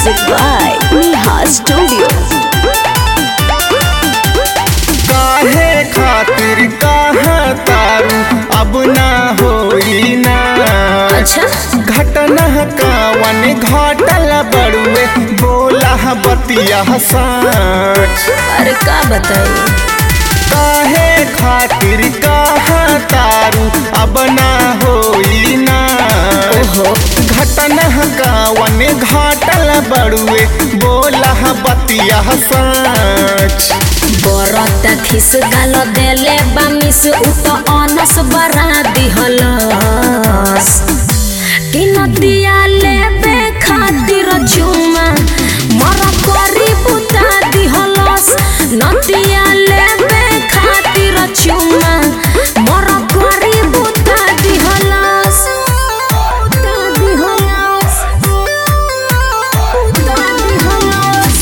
Music by Neha Studio. काहे खातिर कहाँ तारू अब ना होई ना अच्छा घटना कावन घटल बड़ुए बोला बतिया सच अरे का बताई काहे खातिर कहाँ तारू अब ना होई ना ओहो घटना कावन घटल बड़ुए बोला बतिया सच बरत खिस गाल देले बामिस उत अनस बरा दिहलस कि नदिया लेबे खातिर चुमा मर करी बुता दिहलस नदिया लेबे खातिर चुमा मर करी बुता दिहलस बुता दिहलस बुता दिहलस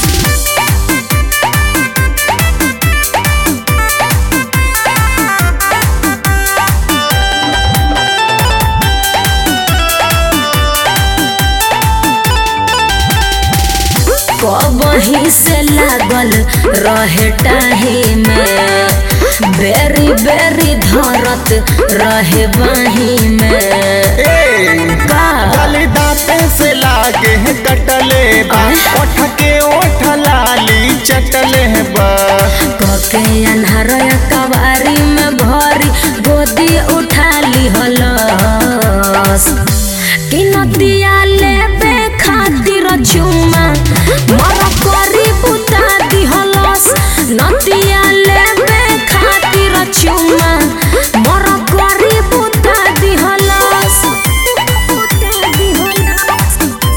कबही से लागल रहे टाही में बेरी बेरी धरत रहे बाही में ए का गली दांते से लागे है कटले बा ओठ के ओठ लाली चटले बा कके अन्हार कवारी में भरी गोदी उठा ली हलस कि नदिया लेबे खातिर चुमा मर करी बुता दिहलस नदिया लेबे खातिर चुमा मर करी बुता दिहलस बुता दिहलस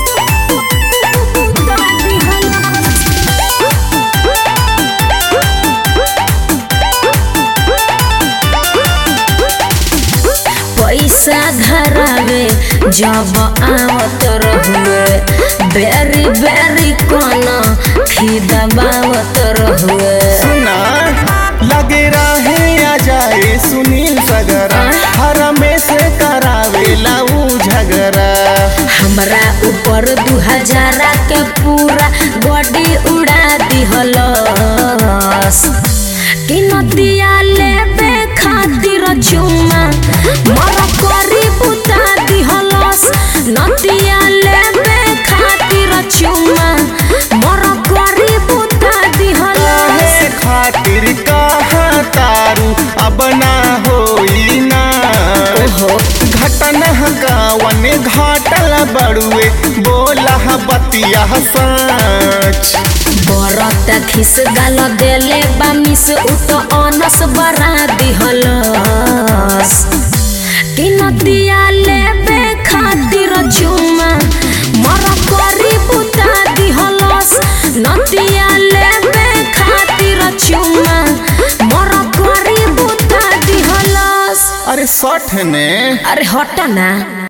बुता दिहलस पैसा धरावे जब आवत रहुए बेरी बेरी कन खिदबावत रहुए सुना लगे रहे आ जाए सुनील सगरा हर में से करावेला ऊ झगड़ा हमरा ऊपर दू हजारा के पूरा बॉडी उड़ा दिहलस कि नदिया लेबे खातिर चुमा मर करी बुता दिहलस नदिया लेबे खातिर चुमा मर करी बुता दिहलस काहे खातिर कहाँ तारू अब ना होई ना ओहो घटना गावन घाटल बड़ुए बोला बतिया सच बरत खिस गाल देले बामिस उत अनस बरा दिहलस कि नदिया लेबे खातिर चुमा मर करी बुता दिहलस नदिया लेबे खातिर चुमा मर करी बुता दिहलस अरे सठ ने अरे हट ना